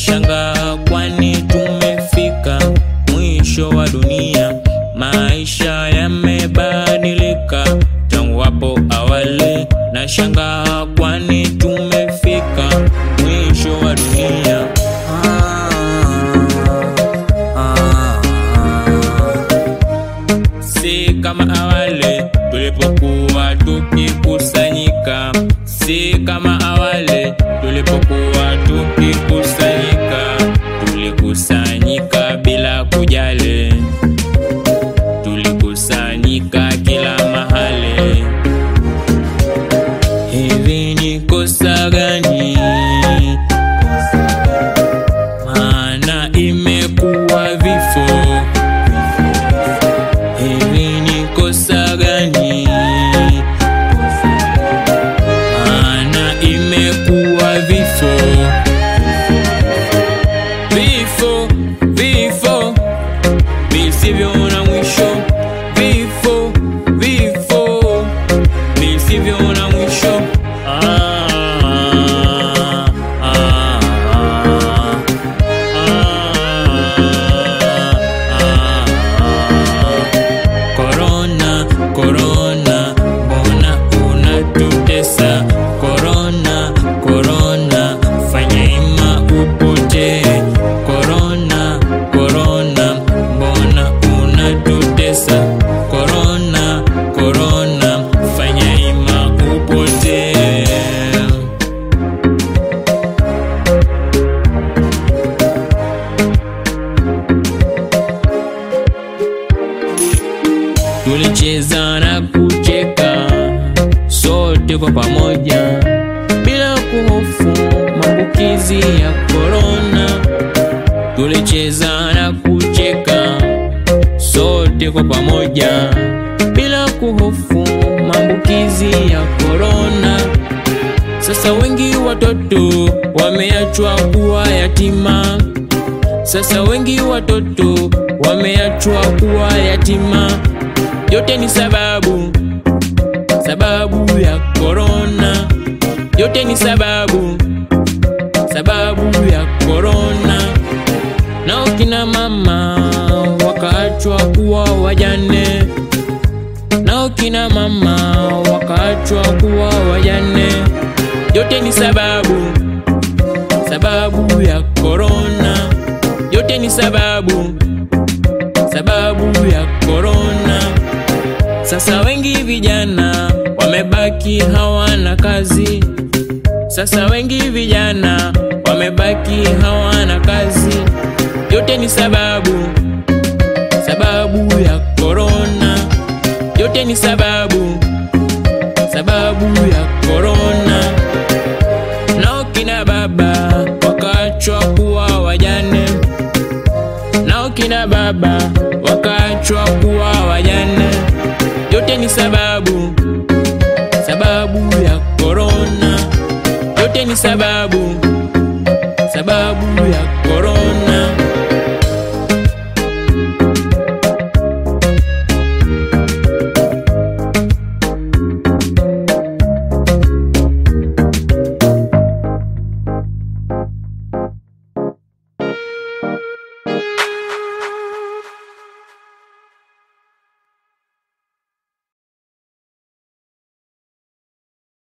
Nashangaa kwani tumefika mwisho wa dunia, maisha yamebadilika tangu hapo awali. Nashangaa kwani tumefika mwisho wa dunia. Si kama awali tulipokuwa tukikusanyika, si kama awali tulipokuwa tukikusanyika, tulikusanyika bila kujali, tulikusanyika kila mahali. Hivi ni kosa gani? Maana imekuwa vifo Hivi ni kosa gani? Maana imekuwa vifo, vifo, vifo visivyo na mwisho, vifo, vifo visivyo na mwisho. Ah, ah, ah, ah, ah. Corona, corona, mbona unatutesa? Corona, corona, fanya ima upotee. Corona, corona, mbona unatutesa? Corona, corona, fanya ima upotee. Tulicheza na kucheka sote kwa pamoja bila kuhofu maambukizi ya korona. Tulicheza na kucheka sote kwa pamoja bila kuhofu maambukizi ya korona. Sasa wengi watoto wameachwa kuwa yatima. Sasa wengi watoto wameachwa kuwa yatima. Yote ni sababu, sababu ya korona. Yote ni sababu, sababu ya korona. Nao kina mama wakaachwa kuwa wajane. Nao kina mama wakaachwa kuwa wajane. Yote ni sababu, sababu ya korona. Yote ni sababu, sababu ya korona. Sasa wengi vijana wamebaki hawana kazi. Sasa wengi vijana wamebaki hawana kazi. Yote ni sababu, sababu ya korona. Yote ni sababu, sababu ya korona. Nao kina baba wakaachwa kuwa wajane. Nao kina baba wakaachwa kuwa wajane. Yote ni sababu, sababu ya korona. Yote ni sababu, sababu ya